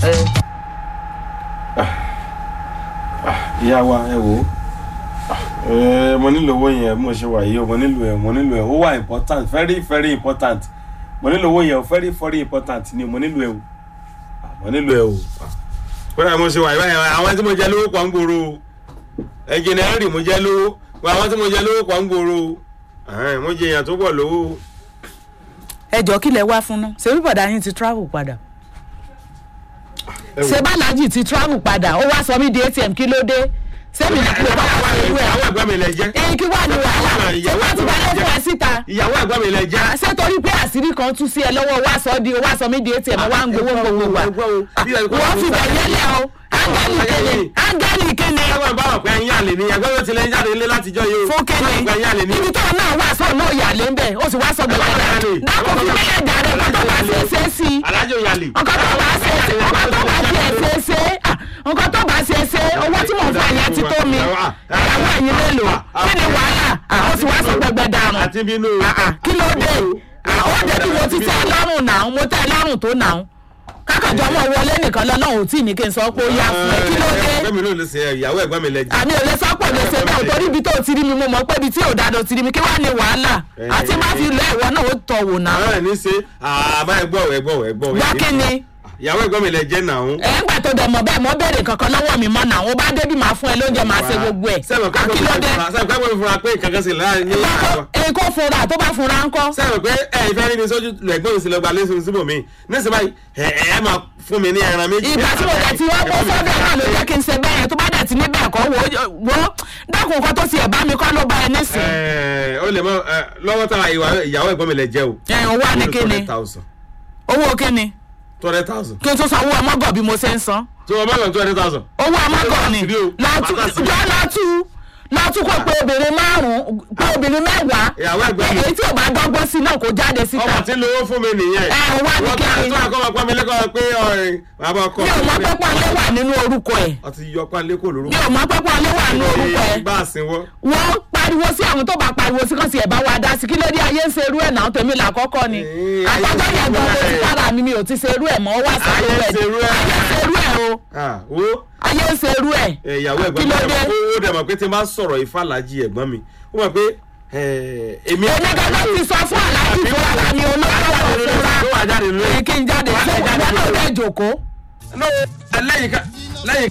ẹ ìyá wa ẹ wò ó ẹ mo nílò owó yẹn bí mo ṣe wà yìí o mo nílò ẹ mo nílò ẹ ó wà important very very important mo nílò owó yẹn o very very important ni mo nílò ẹ o Ah, mo nílò ẹ o kódà mo ṣe wà yìí báyìí àwọn tí mo jẹ lówó pọ̀ ń gbòòrò o ẹnjìnìárì mo jẹ lówó àwọn tí mo jẹ lówó pọ̀ ń gbòòrò o Ẹ̀hẹ́n, mo jẹ èèyàn tó pọ̀ lówó o. ẹ jọ kí lẹ wá fún náà ṣebí bọ̀dá yín ti travel padà Ẹ wò. ṣé bàlájì ti travel padà ó wá sọ mí di atm kí ló dé sẹ́mi ní kí ló bá wà lórí ẹ̀ ìyàwó ẹ̀gbọ́n mi lẹ jẹ́ ẹyin kí wà ní wàhálà ṣé wọ́n ti balẹ̀ fún ẹ síta ìyàwó ẹ̀gbọ́n mi lẹ jẹ́. ṣé torí pé àṣírí kan tú sí ẹ lọ́wọ́ wá sọ di wá sọ mí di atm wá ń gbowó gbogbo wa wọ́n fi bẹ̀ yẹlẹ̀ o áńgẹ́lì kéde áńgẹ́lì kéde ẹgbẹ́ bá wà pé ẹyin àlè ni ẹgbẹ́ ló ti lẹ́yìn jáde ilé látijọ́ yìí o. fún kéde Wọ́n pé ẹyin àlè ni. ibi tó náà wà sọ náà yà lé ń bẹ̀ ó sì wá sọ gbẹ̀gbẹ̀ Yàlè. dákò fi bẹ́ẹ̀ dà rẹ̀ kọ́tọ́ bá ṣe é ṣe é sí i alájọ yàlè. nǹkan tó bá ṣe é ṣe nǹkan tó bá ṣe é ṣe é ṣe ah, nǹkan tó bá ṣe é ṣe owó tí mò ń fún àyà ti tó mi ìyàwó ẹ̀yin mélòó kí ni wàhálà Ah, ó sì wá sọ gbẹgbẹ dànù àti bínú. Ah, ah, kí ló dé Ah, ó débi mo ti tẹ́ ẹ lọ́rùn náà mo tẹ́ ẹ lọ́rùn tó náà kákàjọ mọ̀ wọlé nìkan lọ́nà ò tí ní kí n sọ pé ó yá fún ẹ kí ló dé ẹgbẹ́ mi ló lè ṣe ìyàwó ẹ̀gbọ́n mi lẹ jẹ́. àmì ò lè sọ́pọ̀ lè ṣe náà torí ibi tó ti rí mi mo mọ̀ pé ibi tí ò dáadọ́ ti rí mi kí wàá ní wàhálà àti má fi lọ ẹ̀wọ́ náà ó tọ̀ wò náà àwọn ẹ̀ ní ṣe àbá ẹgbọ́ ẹgbọ́ ẹgbọ́. gbọ́ kí ni ìyàwó ẹ̀gbọ́n mi lẹ jẹ́ náà. ẹ̀ ń gbà tó dẹ̀ mọ̀ bẹ́ẹ̀ mọ́ béèrè kankan lọ́wọ́ mi mọ́ náà ó bá débi máa fún ẹ lóúnjẹ máa ṣe gbogbo ẹ̀ sẹ́wọ̀n Ah, kí ló dé sẹ́wọ̀n pé mo fura pé kankan sì láàrin ní àwọn. èyí kò fura tó bá fura ńkọ́ sẹ́wọ̀n pé ẹ ìfẹ́ rí mi sójú lẹ́gbọ́n mi sì lọ gba lẹ́sùn síbò mi nísìnyí báyìí ẹ ẹ máa fún mi ní ẹran méjì. ìgbà tí mo dẹ̀ ti wá bọ́ sọ́dọ̀ náà ló jẹ́ kí n ṣe bẹ́ẹ̀ tó bá dẹ̀ ti níbẹ̀ kọ́ wò ó wò ó dákun nǹkan tó ti ẹ̀ bá mi kọ́ ló bá ẹ nísìn. ẹ ó lè mọ ẹ lọ́wọ́ tá ìyàwó ẹ̀gbọ́n mi lẹ jẹ́ o. ẹ̀ ń wá ní kíni owó kíni two hundred thousand. kí n tó sanwó ọmọgọ̀ bí mo ṣe ń san. tí wọ́n bá lọ two hundred thousand. owó ọmọgọ̀ ni Láti rí o. látú Láti rí. jọ látú látú kó pé obìnrin márùn-ún pé obìnrin mẹ́wàá Ìyàwó ẹ̀gbọ́n mi. èyí tí ò bá dọ́gbọ́n sí náà kò jáde síta. ọmọ tí ń lówó fún mi nìyẹn. Ẹ, wá ní Wọ́n tá- kíni? tó àkọ́ máa pọ́n mi lẹ́kọ̀ọ́ pé ọ̀rìn bàbá ọkọ. mi ò mọ pẹ́pọ́ alẹ́ wà nínú orúkọ ẹ̀ ọtí yọ pálí kò lórúkọ. mi ò mọ pẹ́pọ́ alẹ́ wà nínú orúkọ ẹ̀ bá a sin wọ́. wọ́n pariwo sí àwọn tó bá pariwo sí kan sí ẹ̀ bá wa dá sí kí ló dé ayé ń ṣe irú ẹ̀ náà tèmi làkọ́kọ́ ni Ee, ayé àtọ́jọ́ ń ṣe yẹn gan irú mo ti ẹ̀. kára mi mi ò ti ṣe irú ẹ̀ mọ́ wá sí Ayé ń irú ẹ̀ ṣe irú ẹ̀. ayé ń ṣe irú ẹ̀ o Ah, wo ayé ń ṣe irú ẹ̀ ẹ, ìyàwó ẹ̀gbọ́n Kí mi ló dẹ̀ dé? mọ̀ pé ó dẹ̀ mọ̀ pé tí n bá sọ̀rọ̀ ìfàlàjì ẹ̀gbọ́n mi ó mọ̀ pé ẹ, èmi. èmi gẹ́gẹ́ ti sọ fún aláàjì fún ara mi olóòtú ọ̀fẹ́ra ló wà jáde lórí. kí n jáde ṣé ìgbà náà lè jòkó No, lẹ́yìn ká lẹ́yìn